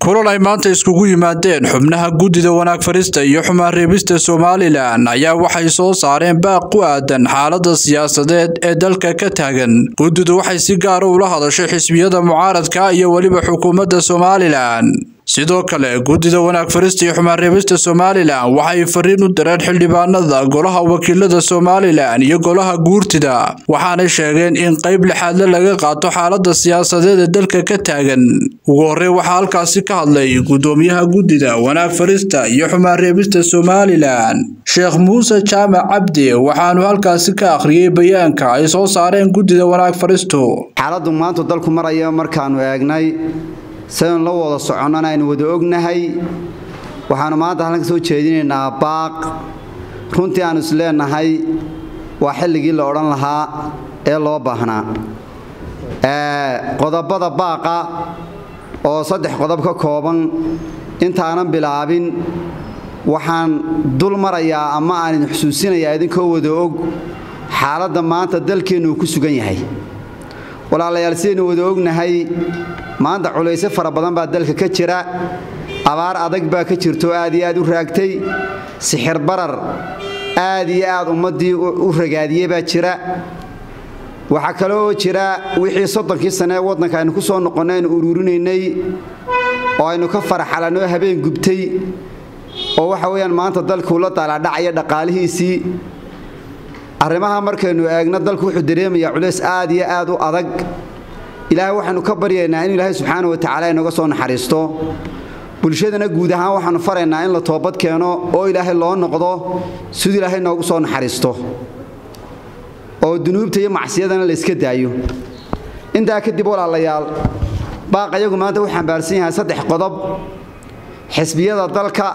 kulan ay maanta iskugu yimaadeen xubnaha guddida wanaag farista iyo xumaan reebista somalilan ayaa waxay soo saareen baaq ku aadan xaalada siyaasadeed ee dalka ka taagan guddidu waxay si gaara ula hadashay xisbiyada mucaaradka iyo weliba xukuumadda somalilan sidoo kale guddida wanaag farista iyo xumaan reebista somalilan waxay fariin u direen xildhibaanada golaha wakiilada somalilan iyo golaha guurtida waxaanay sheegeen in qayb lixaadle laga qaato xaalada siyaasadeed ee dalka ka taagan ugu horreyn waxaa halkaasi ka hadlay guddoomiyaha guddida wanaag farista iyo xumaan reebista somalilan sheekh muuse jaamac cabdi waxaanu halkaasi ka akhriyey bayaanka ay soo saareen guddida wanaag faristu xaaladu maanta dalku maraya markaanu eegnay saynu la wada soconnana aynu wada ognahay waxaannu maanta halkan ka soo jeedinaynaa baaq runtii aanu is leenahay waa xilligii la odhan lahaa ee loo baahnaa qodobada baaqa oo saddex qodob ka kooban intaanan bilaabin waxaan dul marayaa ama aan idin xusuusinayaa idinkoo wada og xaaladda maanta dalkeennu uu ku sugan yahay walaalayaal sidaynu wada ognahay maanta culayse fara badan baa dalka ka jira abaar adag baa ka jirto aad iyo aad u raagtay sixir barar aad iyo aad ummaddii u ragaadiyey baa jira waxaa kale oo jira wixii soddonkii sane ee waddanka aynu ku soo noqonnay aynu uruurinaynay oo aynu ka faraxalanoo habeen gubtay oo waxa weeyaan maanta dalkuu la daalaadhacaya dhaqaalihiisii arrimaha markaynu eegno dalku wuxuu dareemayaa culays aad iyo aad u adag ilaahay waxaanu ka baryaynaa in ilaahay subxaana wa tacaala inaga soo naxariisto bulshadana guud ahaan waxaanu faraynaa in la toobad keeno oo ilaahay loo noqdo siduu ilaahay noogu soo naxariisto oo dunuubta iyo macsiyadana la yska daayo intaa kadib walaalayaal baaqayagu maanta u xambaarsan yahay saddex qodob xisbiyada dalka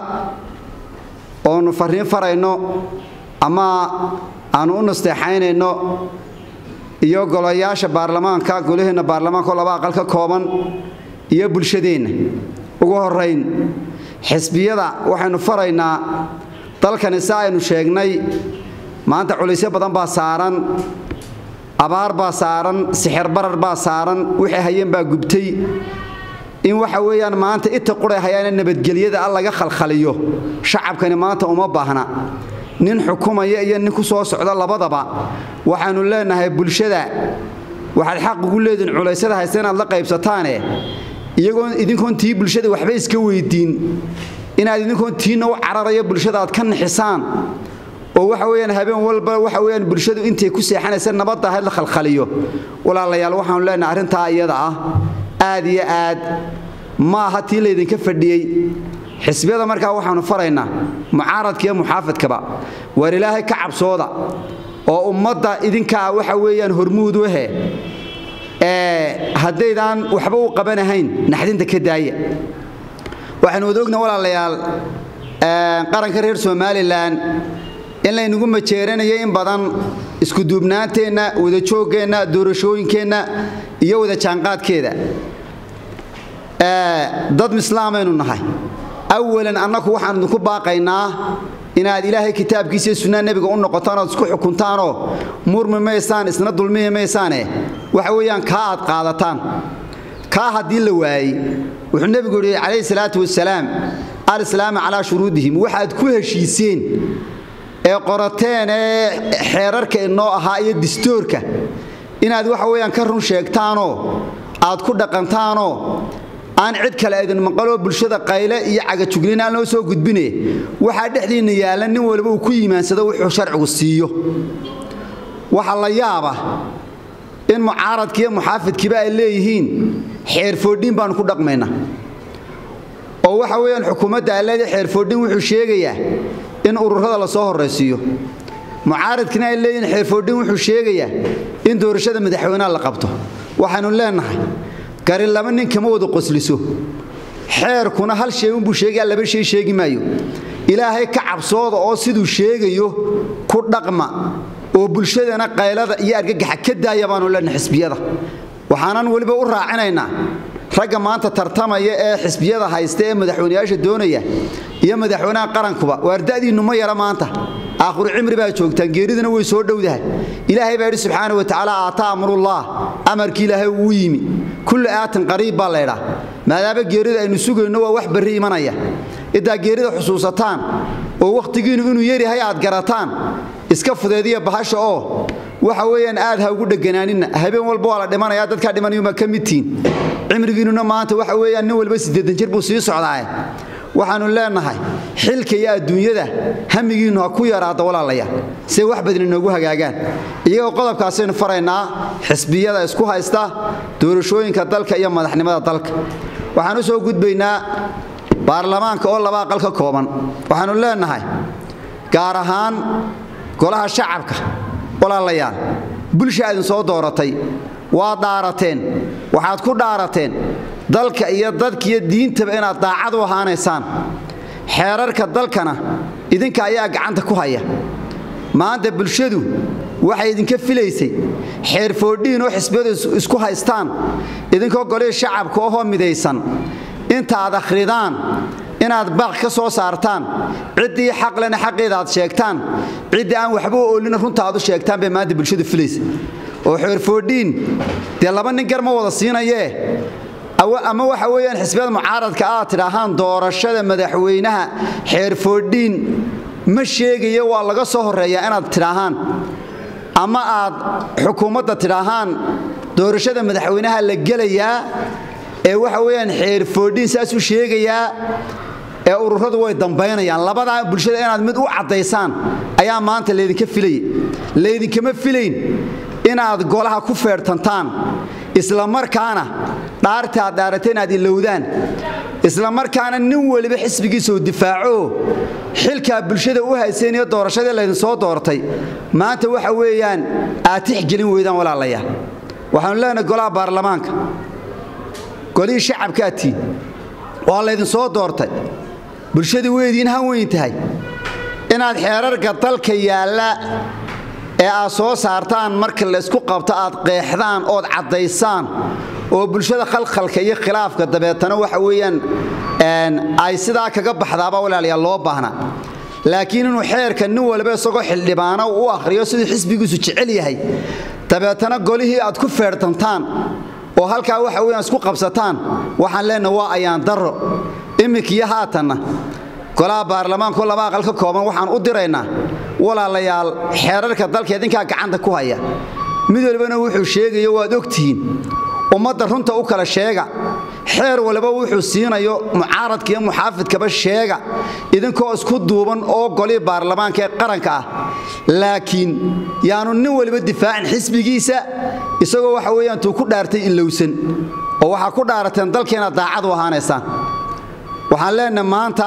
oonu farriin farayno ama aanu u nasteexaynayno iyo golayaasha baarlamaanka golaheenna baarlamaankaoo laba aqal ka kooban iyo bulshadeenna ugu horayn xisbiyada waxaynu faraynaa dalkani si aynu sheegnay maanta culaysyo badan baa saaran abaar baa saaran sixir barar baa saaran wixii hayeen baa gubtay in waxa weeyaan maanta ita quray hayaana nabadgelyada al laga khalkhaliyo shacabkani maanta uma baahna nin xukumaya iyo nin ku soo socda labadaba waxaannu leenahay bulshada waxaad xaq ugu leedihin culaysada haysta inaad la qaybsataane iyagoon idinkoon tii bulshada waxba iska weyddiin inaad idinkoon tiinna u cararaya bulshada aad ka nixisaan oo waxa weyaan habeen walba waxa weyaan bulshadu intay ku seexanaysa nabadda ahayd la khalkhaliyo walaalayaal waxaanu leenahay arrintaa iyada ah aad iyo aad ma aha tii laydinka fadhiyey xisbiyada markaa waxaannu faraynaa mucaaradka iyo muxaafadkaba waar ilaahay ka cabsooda oo ummadda idinkaa waxa weeyaan hormuud u ahe haddaydaan waxba u qabanahayn naxdinta ka daaya waxaanu wada ogna walaalayaal qaranka reer somalilan in laynagu majeeranayo in badan iskuduubnaanteenna wada jooggeenna doorashooyinkeenna iyo wada jaanqaadkeeda dad mislaamaynu nahay awalan annaku waxaan idinku baaqaynaa inaad ilaahay kitaabkiisa iyo sunnaa nebiga u noqotaan oad isku xukuntaanoo murmi maysaan isna dulmihi maysaane waxa weeyaan kaa aad qaadataan kaa haddii la waayey wuxuu nebigu yidhi calayhi salaatu wasalaam alislaamu calaa shuruudihim waxaad ku heshiiseen ee qorateen ee xeerarka inoo ahaa iyo distoorka inaad waxa weeyaan ka run sheegtaanoo aad ku dhaqantaanoo aan cid kale idin maqaloo bulshada qayle iyo cagajuglin aan loo soo gudbine waxaa dhexdiinna yaalla nin waliba uu ku yiimaansado wuxuu sharcigu siiyo waxaa la yaaba in mucaaradki iyo muxaafidkiiba ay leeyihiin xeerfoodhin baannu ku dhaqmaynaa oo waxa weeyaan xukuumadda ay leedahay xeerfoodhin wuxuu sheegayaa in ururada la soo horraysiiyo mucaaradkina ay leeyihiin xeerfoodhin wuxuu sheegayaa in doorashada madaxweynaha la qabto waxaynu leennahay gari laba nin kama wada qosliso xeerkuna hal shay unbuu sheegayaa laba shay sheegi maayo ilaahay ka cabsooda oo siduu sheegayo ku dhaqma oo bulshadana qaylada iyo argagaxa ka daaya baanu leenahay xisbiyada waxaanan weliba u raacinaynaa ragga maanta tartamaya ee xisbiyada haysta ee madaxweyneyaasha doonaya iyo madaxweynaha qarankuba waarda'diinnu ma yara maanta aakhiru cimri baa joogtaan geeriduna way soo dhowdahay ilaahay baa yidhi subxaana wa tacaala aataa amrullaah amarkii ilaahay wuu yimi kulli aatin qariib baa laydhaa maadaama geerida aynu sugayno waa wax barri imanaya iddaa geerida xusuusataan oo wakhtigiinnu inuu yaryahay aad garataan iska fudeediya bahasha oo waxa weeyaan aad ha ugu dheganaanina habeen walba waa la dhimanaya dadkaa dhimanayuma ka midtihin cimrigiinnuna maanta waxa weeyaan nin walba siddeedan jir buu sii socdaaye waxaannu leennahay xilka iyo adduunyada hamigiinnu ha ku yaraada walaalayaal say wax badan inoogu hagaagaan iyagoo qodobkaasaynu faraynaa xisbiyada isku haysta doorashooyinka dalka iyo madaxnimada dalka waxaan u soo gudbaynaa baarlamaanka oo laba aqal ka kooban waxaannu leennahay gaar ahaan golaha shacabka walaalayaal bulsha idin soo dooratay waad dhaarateen waxaad ku dhaarateen dalka iyo dadkiiyo diintaba inaad daacad u ahaanaysaan xeerarka dalkana idinka ayaa gacanta ku haya maanta bulshadu waxay idinka filaysay xeer foodhiin oo xisbiyadu isku haystaan idinkoo golihii shacabka ohoo midaysan intaaad akhridaan inaad baaq ka soo saartaan ciddii xaqlena xaqeeda aad sheegtaan ciddii aan waxba u oolina runta aad u sheegtaan bay maanta bulshadu filaysa oo xeerfoodhiin dee laba nin gar ma wada siinayee ama waxa weeyaan xisbiyada mucaaradka aad tidhaahaan doorashada madaxweynaha xeerfoodhiin ma sheegayo waa laga soo horreeyaa inaad tidhaahaan ama aad xukuumadda tidhaahaan doorashada madaxweynaha la gelayaa ee waxa weeyaan xeerfoodhiin saasuu sheegayaa ee ururadu way dambaynayaan labadaa bulshada inaad mid u caddaysaan ayaa maanta laydinka filaya laydinkama filayn inaad golaha ku feedhtantaan isla markaana dhaarta aad dhaarata inaad ilowdaan isla markaana nin weliba xisbigiisa uu difaaco xilkaa bulshada u haysaynayo doorashadii laydinsoo doortay maanta waxa weeyaan aad tixgelin weydaan walaalayaal waxaanu leenahay golaha baarlamaanka golihii shacabkaad tiin waa laydinsoo doortay bulshadii way idiin han weyn tahay inaad xeerarka dalka yaalla ee aad soo saartaan marka laysku qabto aad qeexdaan ood caddaysaan oo bulshada khalkhalka iyo khilaafka dabeetana waxa weeyaan ay sidaa kaga baxdaaba walaalayaal loo baahna laakiin inuu xeerka nin walba isagoo xildhibaano u akhriyo siduu xisbigiisu jecel yahay dabeetana golihii aad ku feedhtantaan oo halkaa waxa weyaan isku qabsataan waxaan leenaha waa ayaan darro imminkiiyo haatanna golaha baarlamaanko laba aqal ka kooban waxaan u diraynaa walaalayaal xeerarka dalka idinkaa gacanta ku haya mid walbana wuxuu sheegayo waad ogtihiin ummadda runta u kala sheega xeer waliba wuxuu siinayo mucaaradka iyo muxaafidkaba sheega idinkoo isku duuban oo golii baarlamaanka ee qaranka ah laakiin yaanu nin waliba difaacin xisbigiisa isagoo waxa weeyaan tuu ku dhaartay ilowsan oo waxaa ku dhaarateen dalkeena daacad u ahaanaysaan waxaan leenahay maanta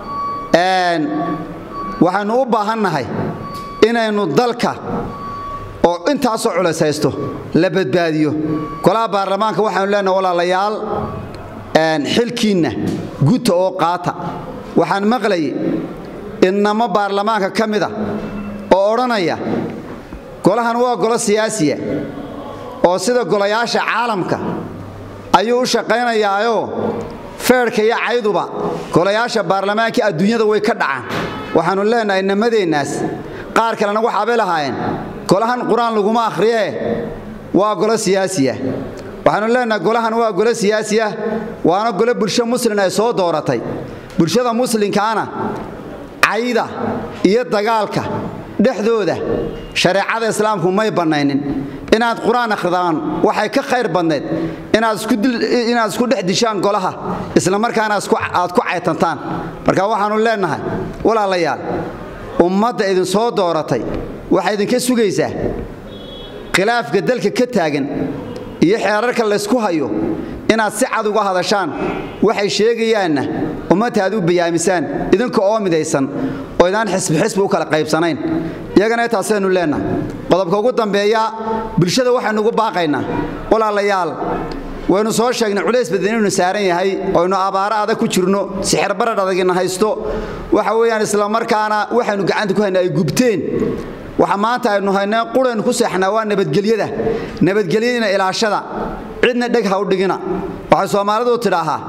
waxaynu u baahannahay inaynu dalka oo intaasoo culays haysto la badbaadiyo golaha baarlamaanka waxaynu leenahay walaalayaal xilkiinna guta oo qaata waxaan maqlayay innamo baarlamaanka ka mida oo odhanaya golahan waa golo siyaasiya oo sida golayaasha caalamka ayuu u shaqaynayaayoo feerhka iyo cayduba golayaasha baarlamaanka adduunyada way ka dhacaan waxaannu leenahay namadeennaas qaar kalena waxaabay lahaayeen golahan qur-aan laguma akhriyee waa golo siyaasiya waxaannu leenahay golahan waa golo siyaasiya waana golo bulsho muslin ay soo dooratay bulshada muslinkaana cayda iyo dagaalka dhexdooda shareecada islaamku may bannaynin inaad qur-aan akhridaan waxay ka khayr badnayd inaad isku dhex dishaan golaha isla markaana aad ku caytantaan marka waxaannu leennahay walaalayaal ummadda idinsoo dooratay waxay idinka sugaysaa khilaafka dalka ka taagan iyo xeerarka laysku hayo inaad si cad uga hadashaan waxay sheegayaanna ummadta aad u bayaamisaan idinka oo midaysan oo idaan xisbi xisbi u kala qaybsanayn iyagana taasaynu leennahay qodobka ugu dambeeya bulshada waxaynuugu baaqaynaa walaalayaal waynu soo sheegnay culays badan inaynu saaran yahay oynu abaaro adag ku jirno sixir barad adagina haysto waxa weeyaan islamarkaana waxaynu gacanta ku hayna ay gubteen waxa maanta aynu haynaa quraynu ku seexnaa waa nabadgelyada nabadgelyadina ilaashada cidna dheg ha u dhigina waxay soomaalidu tidhaahaa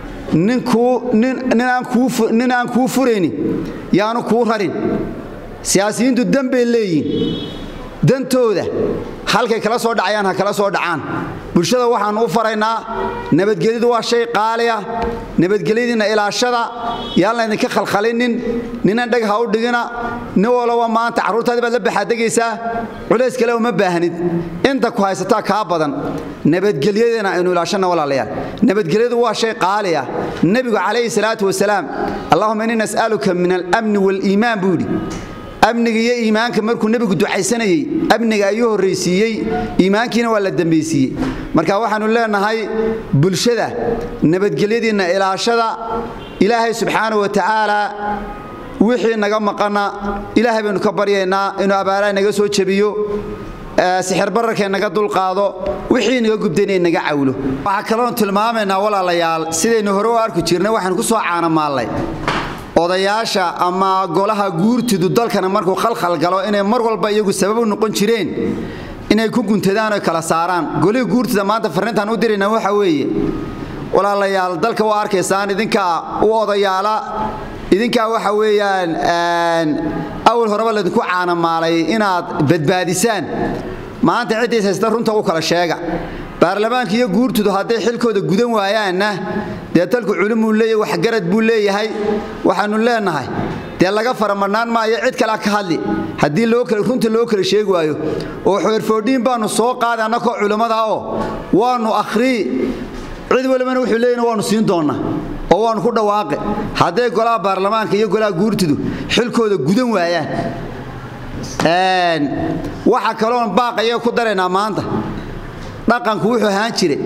nin aan kuu furayni yaanu kuu rarin siyaasiyiintu dan bay leeyihin dantooda halkay kala soo dhacayaan ha kala soo dhacaan bulshada waxaannu u faraynaa nabadgelyadu waa shay qaaliya nabadgelyadiinna ilaashada yaan laydinka khalkhalinin ninan dheg ha u dhigina nin waloba maanta carruurtaadii baad la baxaadegaysaa culays kale uma baahnid inta ku haysataa kaa badan nabadgelyadana aynu ilaashanna walaalayaal nabadgelyadu waa shay qaaliya nebigu calayhi salaatu wasalaam allahuma innii nas'aluka min alamni waaliimaan buu yidhi amniga iyo iimaanka markuu nebigu ducaysanayey amniga ayuu horraysiiyey iimaankiina waa la dambaysiiyey marka waxaannu leenahay bulshada nabadgelyadiinna ilaashada ilaahay subxaanau wa tacaala wixii naga maqana ilaahay baynu ka baryaynaa inuu abaaraha naga soo jebiyo sixir bararkee naga dulqaado wixii naga gubdayna naga cawlo waxaa kaloon tilmaamaynaa walaalayaal sidaynu hore u arki jirnay waxaanu ku soo caanamaallay odayaasha ama golaha guurtidu dalkana markuu khalkhal galo inay mar walba iyagu sabab u noqon jireen inay ku guntadaan oy kala saaraan golihii guurtida maanta farrintaan u dirayna waxa weeye walaalayaal dalka waa arkaysaan idinkaa u odayaala idinkaa waxa weeyaan awal horeba laydinku caanamaalay inaad badbaadisaan maanta ciddiis haysta runta u kala sheega baarlamaanka iyo guurtudu hadday xilkooda gudan waayaanna dee dalku culimuu leeyahy waxgarad buu leeyahay waxaannu leenahay dee laga faramarnaan maayo cid kalea ka hadli haddii runta loo kala sheegi waayo oo xeerfoodhiin baannu soo qaaday annakoo culimmada oo waannu akhrii cid walibana wuxuu leeyahin waannu siin doonnaa oo waannu ku dhawaaqe hadday golaha baarlamaanka iyo golaha guurtidu xilkooda gudan waayaan waxa kaloon baaqaya ku daraynaa maanta dhaqanku wuxuu ahaan jiray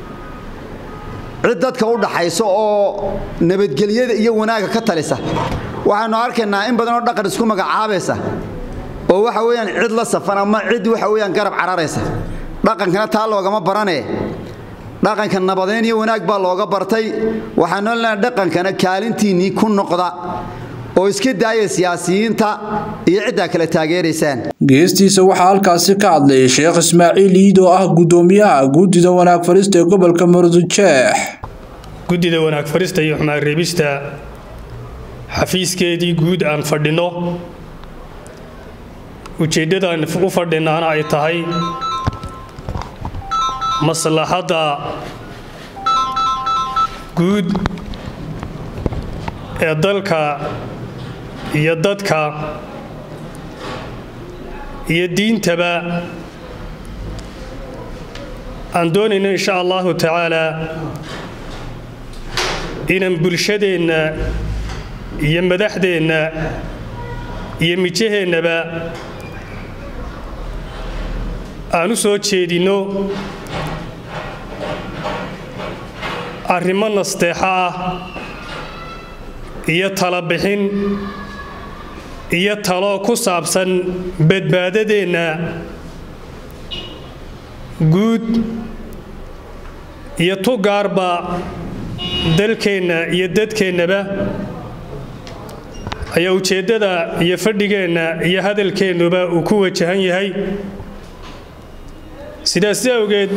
cid dadka u dhaxaysa oo nabadgelyada iyo wanaagga ka talisa waxaannu arkaynaa in badanoo dhaqan isku magacaabaysa oo waxa weyaan cid la safan ama cid waxa weyaan garab cararaysa dhaqankana taa loogama baranee dhaqanka nabadeyn iyo wanaag baa looga bartay waxaanoo leenahay dhaqankana kaalintiinnii ku noqda oo iska daaya siyaasiyiinta iyo ciddaa kale taageeraysaan geestiisa waxaa halkaasi ka hadlayay sheekh ismaaciil iid oo ah guddoomiyaha guddida wanaag farista ee gobolka murudujeex guddida wanaag farista iyo xumaan reebista xafiiskeedii guud aan fadhinno ujeeddadaan u fadhinaana ay tahay maslaxadda guud ee dalka iyo dadka iyo diintaba aan doonayno insha allahu tacaala inaan bulshadeenna iyo madaxdeenna iyo mijaheennaba aan u soo jeedinno arrimo nasteexo ah iyo talabixin iyo talo ku saabsan badbaadadeenna guud iyo tugaarba dalkeenna iyo dadkeennaba ayaa ujeeddada iyo fadhigeenna iyo hadalkeennuba uu ku wajahan yahay sidaas awgeed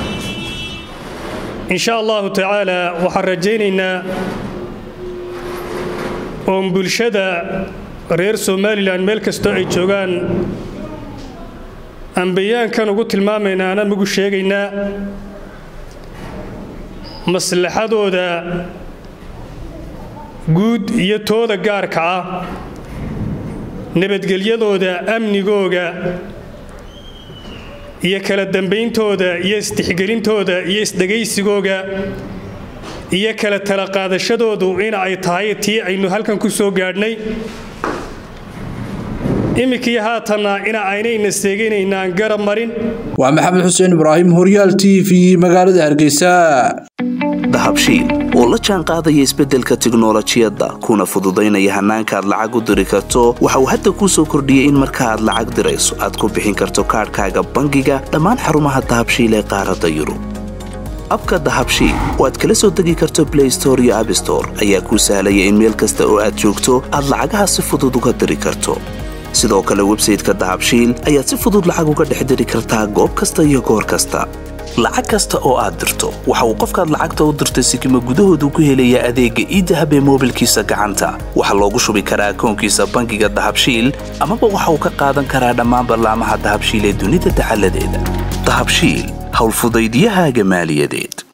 insha allahu tacaala waxaan rajaynaynaa oon bulshada reer somalilan meel kastoo ay joogaan ambayaankan ugu tilmaamaynaa anaan ugu sheegaynaa maslaxadooda guud iyo tooda gaarka ah nabadgelyadooda amnigooga iyo kala dambayntooda iyo isdixgelintooda iyo isdhegaysigooga iyo kala tala qaadashadoodu in ay tahay tii aynu halkan ku soo gaadhnay iminkii haatanna ina aynayna seeganaynaan garab marin waa maxamed xuseen ibraahim horyaal t v magaalada hargeysa dahabshiil oo la jaan qaadaya isbeddelka tiknolojiyadda kuna fududaynaya hannaanka aad lacag u diri karto waxa uu hadda kuu soo kordhiyey in marka aad lacag dirayso aad ku bixin karto kaadhkaaga bangiga dhammaan xarumaha dahabshiil ee qaaradda yurub abka dahabshiil oo aad kala soo degi karto blay store iyo abstore ayaa kuu sahlaya in meel kasta oo aad joogto aad lacagaha si fudud uga diri karto sidoo kale websayteka dahabshiil ayaad si fudud lacag uga dhex diri kartaa goob kasta iyo goor kasta lacag kasta oo aad dirto waxa uu qofkaad lacagta u dirtay sikima gudahoodu ku helayaa adeegga iidahab ee moobilkiisa gacanta waxaa loogu shubi karaa akoonkiisa bangiga dahabshiil amaba waxa uu ka qaadan karaa dhammaan ballaamaha dahabshiil ee dunida dacaladeeda dahabshiil howlfudaydiyahaaga maaliyadeed